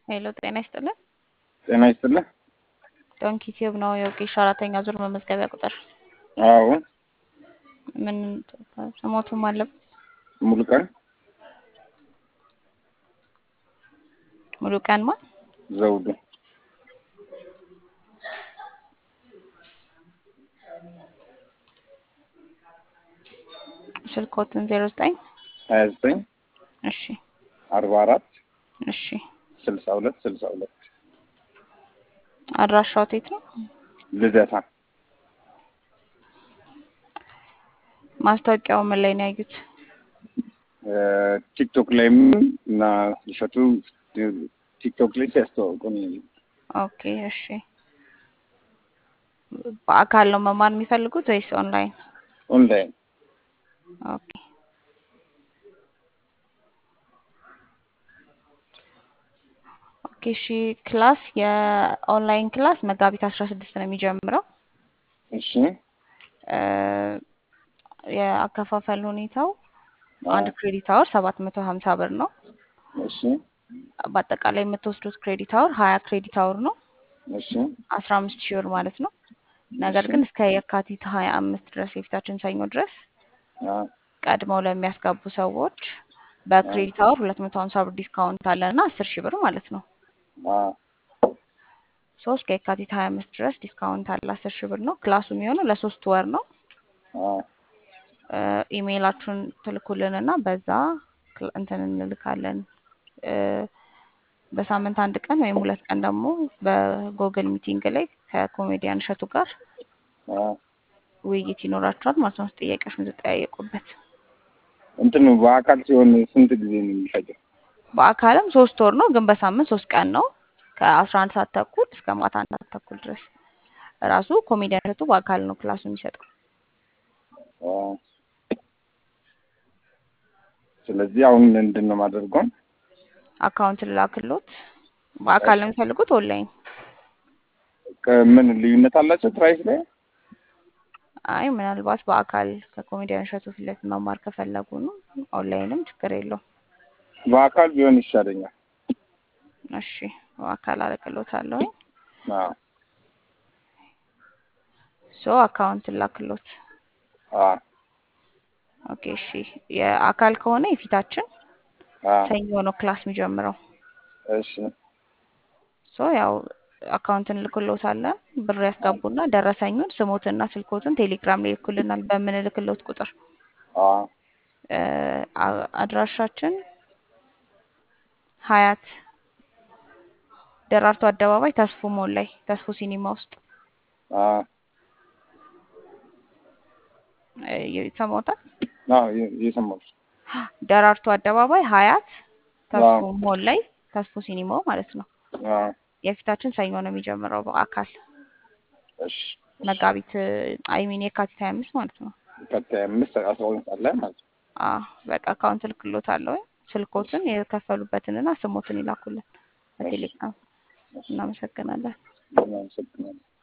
ሄሎ ጤና ይስጥልን። ጤና ይስጥልን። ዶንኪ ቲዩብ ነው የወጌሻ አራተኛ ዙር መመዝገቢያ ቁጥር አዎ ምን ስሞቱም አለበት ሙሉ ቀን ሙሉ ቀን ማ ዘውዱ ስልኮትን ዜሮ ዘጠኝ ሀያ ዘጠኝ እሺ አርባ አራት እሺ ስልሳ ሁለት ስልሳ ሁለት አድራሻው የት ነው? ልደታ ማስታወቂያው ምን ላይ ነው ያዩት? ቲክቶክ ላይም እና እሸቱ ቲክቶክ ላይ ሲያስተዋውቁ ነው ያየሁት። ኦኬ እሺ። በአካል ነው መማር የሚፈልጉት ወይስ ኦንላይን? ኦንላይን ኦኬ ኦኬ እሺ። ክላስ የኦንላይን ክላስ መጋቢት አስራ ስድስት ነው የሚጀምረው። እሺ እ የአከፋፈል ሁኔታው አንድ ክሬዲት አወር ሰባት መቶ ሀምሳ ብር ነው። እሺ በአጠቃላይ የምትወስዱት ክሬዲት አወር ሀያ ክሬዲት አወር ነው እሺ አስራ አምስት ሺህ ብር ማለት ነው። ነገር ግን እስከ የካቲት ሀያ አምስት ድረስ የፊታችን ሰኞ ድረስ አ ቀድመው ለሚያስገቡ ሰዎች በክሬዲት አወር ሁለት መቶ ሀምሳ ብር ዲስካውንት አለን እና አስር ሺህ ብር ማለት ነው። አ ሶስት ከየካቲት ሀያ አምስት ድረስ ዲስካውንት አለ አስር ሺህ ብር ነው። ክላሱ የሚሆነው ለሶስት ወር ነው። አ እ ኢሜይላችሁን ትልኩልንና በዛ ክል- እንትን እንልካለን እ በሳምንት አንድ ቀን ወይም ሁለት ቀን ደግሞ በጎግል ሚቲንግ ላይ ከኮሜዲያን እሸቱ ጋር አ ውይይት ይኖራችኋል ማለት ነው። ጥያቄዎች የምትጠያየቁበት እንትኑ በአካል ሲሆን ስንት ጊዜ ነው የሚፈጀው? በአካልም ሶስት ወር ነው፣ ግን በሳምንት ሶስት ቀን ነው ከአስራ አንድ ሰዓት ተኩል እስከ ማታ አንድ ሰዓት ተኩል ድረስ ራሱ ኮሜዲያን እሸቱ በአካል ነው ክላሱ የሚሰጠው። አ ስለዚህ አሁን ምንድን ነው የማደርገው? አካውንት ልላክሎት። በአካል ነው የሚፈልጉት ኦንላይን? ከምን ልዩነት አላቸው ፕራይስ ላይ? አይ ምናልባት በአካል ከኮሜዲያን እሸቱ ፊት ለፊት መማር ከፈለጉ ነው። ኦንላይንም ችግር የለውም። በአካል ቢሆን ይሻለኛል። እሺ በአካል አልክሎታለሁ። አዎ ሶ አካውንት ላክሎት። አዎ ኦኬ እሺ። የአካል ከሆነ የፊታችን አዎ ሰኞ ነው ክላስ የሚጀምረው። እሺ ሶ ያው አካውንትን ልክሎታለን። ብር ያስገቡና ደረሰኙን ስሞትና ስልኮትን ቴሌግራም ላይ ይልኩልናል በምንልክሎት ቁጥር። አዎ እ አ- አድራሻችን ሀያት ደራርቱ አደባባይ ተስፎ ሞል ላይ ተስፎ ሲኒማ ውስጥ አዎ እ ይሰማዎታል? አዎ የ- የሰማሁት ደራርቱ አደባባይ ሀያት ተስፎ አዎ ሞል ላይ ተስፎ ሲኒማው ማለት ነው። አዎ የፊታችን ሰኞ ነው የሚጀምረው በአካል እሺ መጋቢት አይሚን የካቲት ሀያ አምስት ማለት ነው። ቀጣይ አምስት አስራ ሁለት ሰዓት ላይ ማለት ነው። አዎ በቃ አካውንት ልክሎታለሁ። ስልኮትን የከፈሉበትንና ስሞትን ይላኩልን እሺ በቴሌግራም። እሺ እናመሰግናለን። እናመሰግናለን።